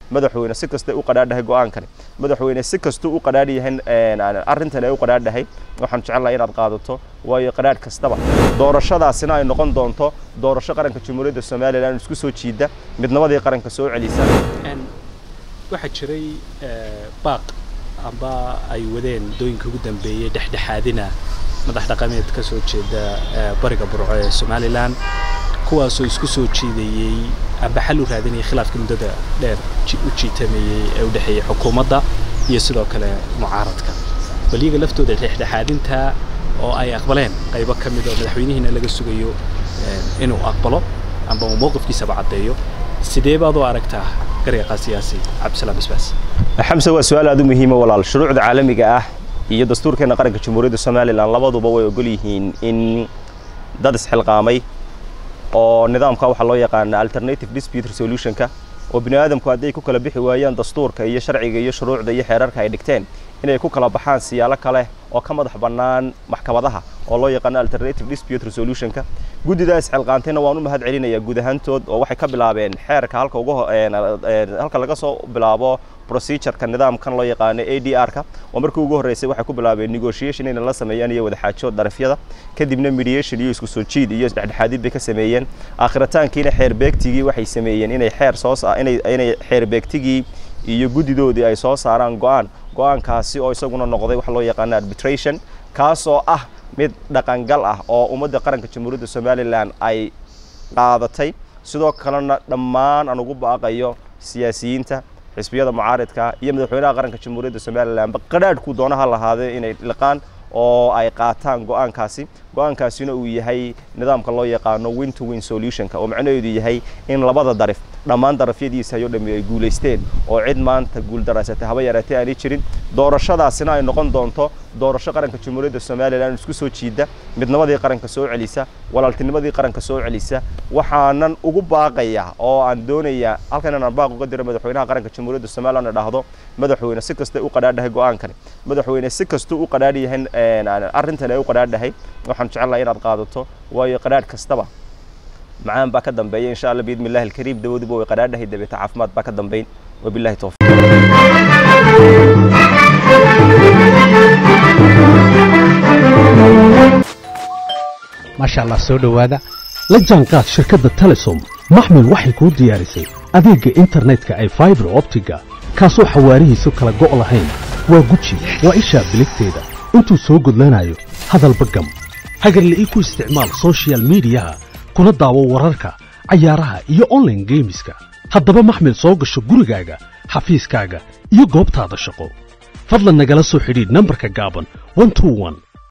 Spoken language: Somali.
madaxweyne si kasta u qadhaadhahay go-aankani madaxweyne si kastuu u qadhaadh yahay arrintan ay u qadhaadhahay waxaan jecelahay inaad qaadato waayo qadhaadh kastaba doorashadaasina ay noqon doonto doorasho qaranka jamhuuriyadda somalilan isku soo jiida midnimadii qaranka soo celisa waxaa jiray baaq amba ay wadeen dooyinka ugu dambeeyey dhexdhexaadina madax dhaqameed ka soo jeeda bariga burco ee somalilan kuwaasoo isku soo jiidayey amba xal u raadinayay khilaafka muddada dheer u jiitameeyey ee u dhexeeyey xukuumadda iyo sidoo kale mucaaradka bal iyaga laftooda dhexdhexaadinta oo ay aqbaleen qaybo ka mid oo madaxweynihiina laga sugayo inuu aqbalo amba uu mowqifkiisaba caddeeyo sidee baad u aragtaa garyaqaa siyaasi cabdisalaam basbaas xamse waa su-aal aad u muhiima walaal shuruucda caalamiga ah iyo dastuurkeena qaranka jamhuuriyadda somalilan labaduba way ogol yihiin in dad isxilqaamay oo nidaamka waxaa loo yaqaana alternative dispute resolutionka oo bini aadamku hadday ku kala bixi waayaan dastuurka iyo sharciga iyo shuruucda iyo xeerarka ay dhigteen inay ku kala baxaan siyaalo kale oo ka madax bannaan maxkamadaha oo loo yaqaano alternative dispute resolutionka guddida isxilqaantayna waan u mahad celinayaa guud ahaantood oo waxay ka bilaabeen xeerka halka ugu halka laga soo bilaabo procedureka nidaamkan loo yaqaano a d r-ka oo markii ugu horreysay waxay ku bilaabeen negotiation inay la sameeyaan iyo wadaxaajo darafyada kadibna mediation iyo isku soo jiid iyo isdhexdhexaadid bay ka sameeyeen aakhiritaankiina xeer beegtigii waxay sameeyeen inay xeer soo inay inay xeer beegtigii iyo guddidoodii ay soo saaraan go-aan go-aankaasi oo isaguna noqday waxa loo yaqaano arbitration kaasoo ah mid dhaqangal ah oo ummadda qaranka jamhuuriyadda somalilan ay qaadatay sidoo kalena dhammaan aan ugu baaqayo siyaasiyiinta xisbiyada mucaaridka iyo madaxweynaha qaranka jamhuuriyadda somalilanba qadhaadhku doonaha lahaadee inay liqaan oo ay qaataan go-aankaasi go-aankaasina uu yahay nidaamka loo yaqaano win to win solutionka oo macnaheedu yahay in labada darif dhammaan darafyadiisa ayoo dhammi ay guulaysteen oo cid maanta guuldaraysatay haba yaraatee aanay jirin doorashadaasina ay noqon doonto doorasho qaranka jamhuuriyadda somalilan isku soo jiida midnimadii qaranka soo celisa walaaltinimadii qaranka soo celisa waxaanan ugu baaqaya oo aan doonayaa halkan inaan baaq uga diro madaxweynaha qaranka jamhuuriyadda somalilan dhahdo madaxweyne si kasta u qadhaadhahay go-aankani madaxweyne si kastuu u qadhaadh yahay arrintan ay u qadhaadhahay waxaan jecelahay inaad qaadato waayo qadhaadh kastaba macaan baa ka dambeeya insha allah biidmi illahi alkariim dawaduba way qadhaadhahay dabeeta caafimaad baa ka dambeyn wabillahi towfiiq maasha allah soo dhowaada la jaanqaad shirkadda telesom maxmil waxay kuu diyaarisay adeegga internetka ay faibar optiga kaasoo xawaarihiisu kala go' lahayn waa guji waa ishaa biligteeda intuu soo gudlanayo hadalba gam hagarle ii ku isticmaal sochial midiyaha kuna daawo wararka cayaaraha iyo onlaine geemiska haddaba maxmil soo gasho gurigaaga xafiiskaaga iyo goobtaada shaqo fadlan nagala soo xidhiidh nambarka gaaban